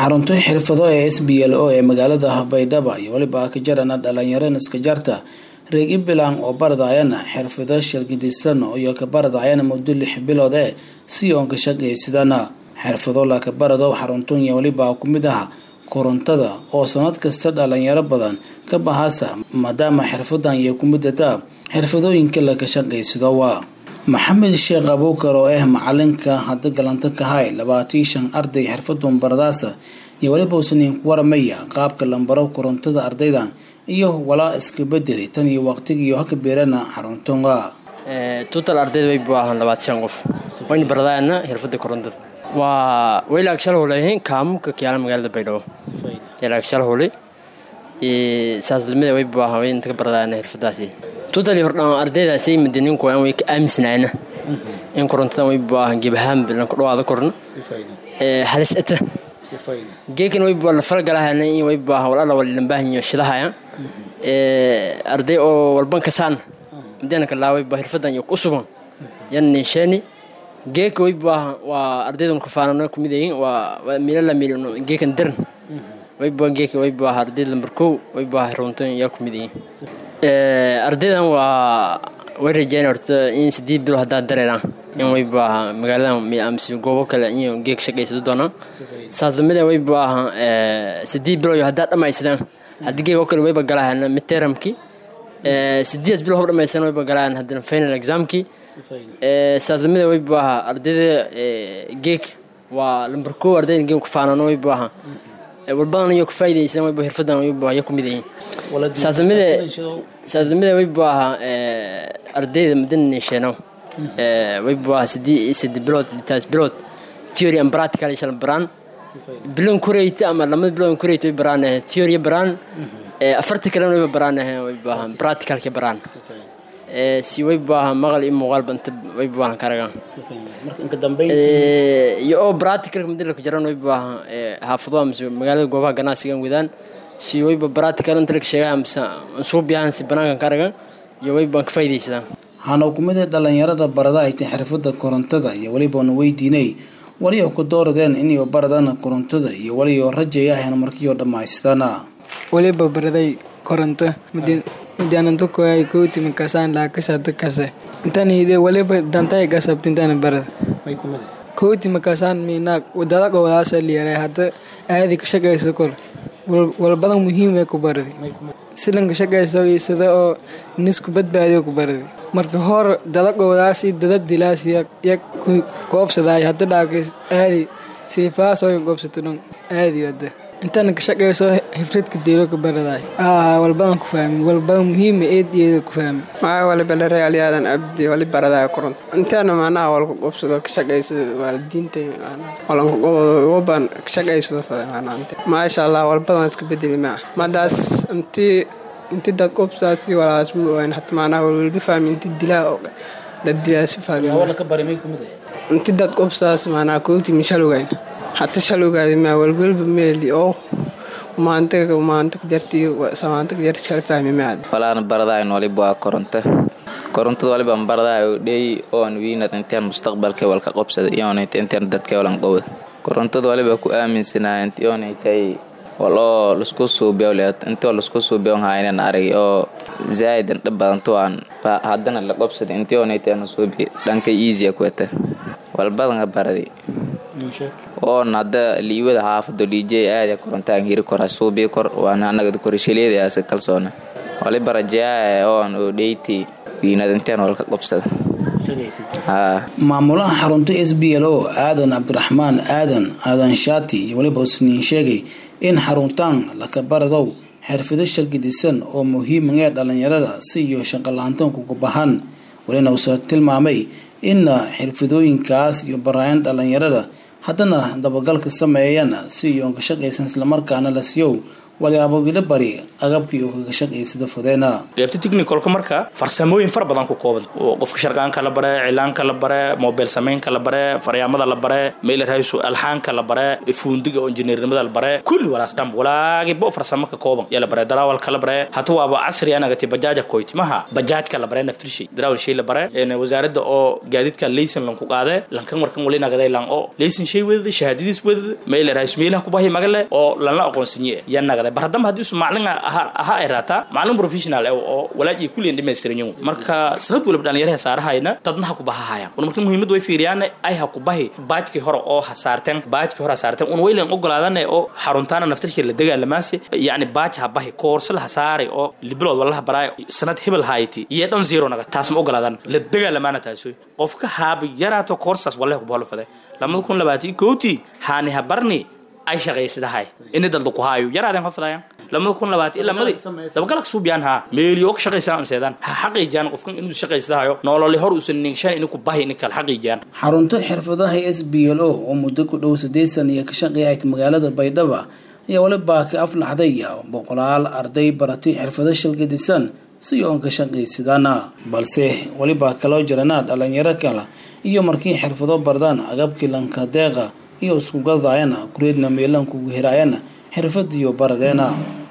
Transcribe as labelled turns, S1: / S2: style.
S1: xarunta xirfado ee s b l o ee magaalada baydhaba iyo weliba ka jarana dhalinyaro iska jarta reeg ibelan oo baradayana xirfado shalgidisan iyo ka baradayana muddo lix bilood ee si oon ka shaqaysidana xirfado laka barado xaruntan iyo weliba ku mid ah korontada oo sanad kasta dhalinyaro badan ka bahasa maadaama xirfadan iyo kumidata xirfadooyinka laka shaqaysado waa maxamed sheekh abuukar oo ah macalinka hadda galanta kahay labaatii shan arday xirfadun baradaasa iyo weliba usaniin ku waramaya qaabka lambaro korontada ardayda iyo walaa iska bedeli tan iyo waqtigiiyo haka beerana xaruntunga
S2: total ardayda way buahan labaatan shan qof wayna baradaana xirfada korontada waa waylaag shal holeyihiin kaamumka kiyaala magaalada baydhabo waylaag shal hole saaslimada way buahan way inta ka baradaana xirfadaasi totally hordhaan ardaydaasay madaniinku way ka aaminsanaana in korontadan way buahan gebahaan bilan ku dhawaada korna halis ata geekan way bua la falgalahana in way buahan walala walilan baahanyo shidahaya arday oo walban kasaan madana kalaaway bua xirfadan iyo ku sugan yan ninsheeni geeka way buahan waa ardaydan kafaanano kumid yihiin waa milala milno geekan daran way bua geeka way buaha ardayd lambar kow way buaha runtan yaa kumid yihiin ardaydan waa way rajeyn horta in sideed bilo haddaa dareeraan in way buaha magaaladan mise goobo kale in geek shaqaysado doonaan saas lamida way buaha sideed bilo haddaa dhamaysadaan haddii geek oo kale wayba galahana midteramki sideedas bilo hob dhamaysan wayba galahan haddana final examki saas lamida way buaha ardayda geek waa lambar kow ardayda geek kufaanano way buaha walbadan iyo kufaa'idaysan wayba xirfadan wayba ya kumid yihiin saasamida saasamida wayba aha ardayda madana sheeno wayba aha sidii sidi bilood taas bilood theory and practical shal baraan bilan kureyta ama lamada bilood kureyta way baraan theory baraan afarta kalena wayba baraan wayba aha practicalka baraan si way baaha maqal iyo muuqaalba inta way baahan karagaan iyo oo practicalka madalka jaran way baaha xaafado mise magaalada goobaha ganacsigan wadaan si wayba practical inta laga sheegaa mise ansuubiyahan si banaankan karagan iyo way baan ka faa'iidaysadaan
S1: waxaana kumida dhalinyarada barada ay tahay xirfada korontada iyo welibaana weydiinay waliyo ku dooradeen inay baradaan korontada iyo waliyo rajaya ahayn markiioo dhammaystana
S3: waliba baraday koronto midiananto koay koti makasaan laakasada kase intani waliba dantay gasabta intana barada koti makasaan minaag wadada gowdaasa liyaray hadda aadi ka shaqaysa kor walbadan muhiim ee ku baradi silanka shaqaysa sida oo nisku badbaadiyo ku baradi marka hor dada gowdaasi dada dilaas yak goobsadaay hadda dhaakis aadi siifaasoy goobsato dhan aadi wada intana ka shaqayso xifradka deelo ka baradaay walbadan ku fahmi walbadan muhiima eediyeeda ku fahmi
S4: maxaa waliba la reaaliyaadan abdi wali baradaya koronto inteena macnaha walku qobsado ka shaqayso waalidiinta walankugoban ka shaqaysado maasha allah walbadan iska bedeli maa madaas intii inti dad qobsaasi walaas ma ogaan hata macnaha walwalba fahmi inti dilaa oo dad dilaasi fahmi inti dad qobsaas macnaha kooti mishalugayn hata shalowgaadi maa walwalba meeli oo maanta maanta jarti samaanta jarti shal fahmi maad
S5: walaana baradayn waliba waa koronto korontada waliba baradayo dhey oon wiinad intaan mustaqbalka walka qobsada iyoonayt intaan dadka walan qowda korontada waliba ku aaminsanaa inti oonaytay wal oo lasku suubiyoleed intoo lasku suubiyon haynan arag oo zaa'id indha badanto aan haddana la qobsada intii oonaytay suubi dhanka easy kuwata walbadanga baradi oon hadda liiwada xaafado dj aada korontaan hiri kora suubii kor waana anagada korishaleeda aska kalsoona waliba rajaa oon oo dheyti wiinad intaan walka qobsada
S1: maamulaha xarunta s b l o aadan cabdiraxmaan aadan aadan shaati iyo weliba usniin sheegay in xaruntaan laka baradow xirfado shalgidisan oo muhiimagee dhalinyarada si iyo shaqalaantoonku ku bahan walina uuse tilmaamay in xirfadooyinkaas iyo baraayan dhalinyarada haddana dabagalka sameeyana si iyoon ka shaqaysan islamarkaana la siiyow walyaabogila bari agabkii uu kaga shaqaysada fudeena
S6: qaybta technicalka marka farsamooyin fara badan ku kooban oo qofka sharqaanka la bare cilaanka la bare mobile samaynka la bare faryaamada la bare mailer haysu alxaanka la bare fuundiga oo injineernimada la bare kulli walaas dham walaagi bo farsamo ka kooban yaa la bare darawalka la bare hata waaba casri anagati bajaaja koyti maha bajaajka la bare naftirshay darawal shay la bare wasaaradda oo gaadiidka laysan lanku qaade lankan warkan wali nagaday lan oo laysan shay wedada shahaadadiis wedada mailer haysu meelaha kubahi magale oo lanla aqoonsinye yaa nagada baradamba haddii isu maclin ahaa ay raataa maclin professional oo walaajii kulliyan dhamaystiran yihiin marka sanad waliba dhalinyaraha saarahayna dadna ha ku bahahayaan un marka muhiimad way fiiriyaan ay ha ku bahi baajkii hore oo hasaarteen baajkii hore hasaarteen un waylan ogolaadane oo xaruntaana naftirkii la dagaalamaasi yacni baaj ha bahi koorso la hasaaray oo libilood walaha baraay sanad hebel hayti iyo dhan zero naga taas ma ogolaadan la dagaalamaana taasoy qofka haaba yaraato koorsaas wallahi ku baholo fade lamada kun labaatan kowti haani ha barni ay shaqaysadahay ini dalda ku haayo yaraadeen hofadayan lamada kun labaatan ilaa madi dabagalak suubiyaan haa meeliyo ka shaqaysan anseedaan ha xaqiijiyaan qofkan inuu shaqaysadahayo nololi hor uusan nigshan inuu ku bahi ini kale xaqiijiyaan
S1: xarunta xirfadaha s b l o oo muddo ku dhow siddeetan iyo ka shaqeeyahayd magaalada baydhaba ayaa waliba ka aflaxday boqolaal arday baratay xirfado shalgadisan si oon ka shaqaysadana balse weliba kaloo jirana dhalinyaro kale iyo markii xirfado bardaan agabkii lanka deeqa iyo isku gadayana kureedna meelan kugu hiraayana xirfadiyo baradeena